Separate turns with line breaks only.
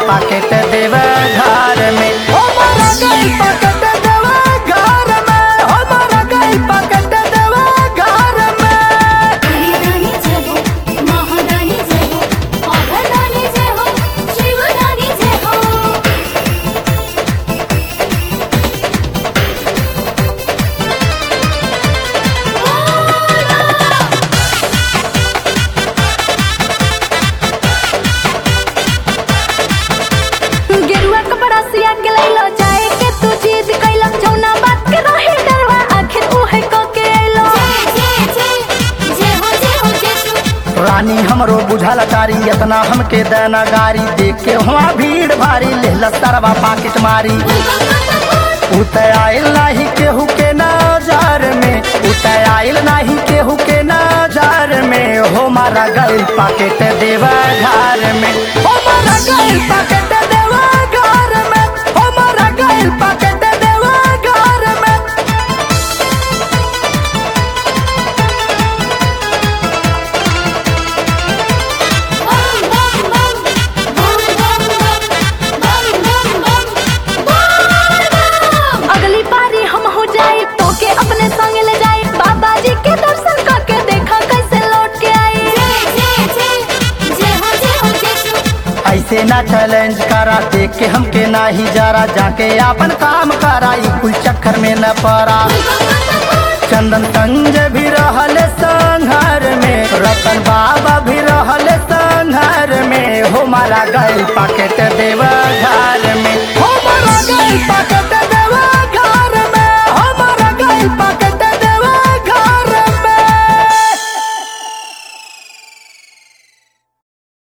packet देव घर में हमारा गइल पाकेट देव घर में हमारा गइल पाकेट देव घर में
हरिदानी जय हो महादानी जय हो अभदानी जय हो शिवदानी जय हो
गेरुआ कपड़ा सिया के लैलो जाए के तू जिद कैलक जौना बात के रहे डरवा आखिर उहे क के अइलो
जय जय जय जय हो जय हो जय शिव
रानी हमरो बुझल तारी इतना हमके देना गारी देख के हुआ भीड़ भारी लेहला सरवा पाकिट मारी उतय आइल नाही केहू के नजर में उतय आइल नाही केहू के नजर में हो मारा गइल पाकेट देवा घर में हो मारा गइल पाकेट देवा घर में हो मारा गइल पाकेट देवा घर में
बम बम बम बम बम बम बम बम बम
अगली बारी हम हो जाए तो के अपने संग ले जाए बाबा जी के दर्शन करके देखा कैसे लौट के आई
जय जय जय जय हो जय हो जय शिव
ऐसे ना चैलेंज करा देख के हमके नाही जरा जाके अपन काम करा ई कुल चक्कर में न पड़ा चंदन संजय भी रहल संघर में रतन बाबा भी रहल संघर में हो मारा गइल पाकेट देव घर में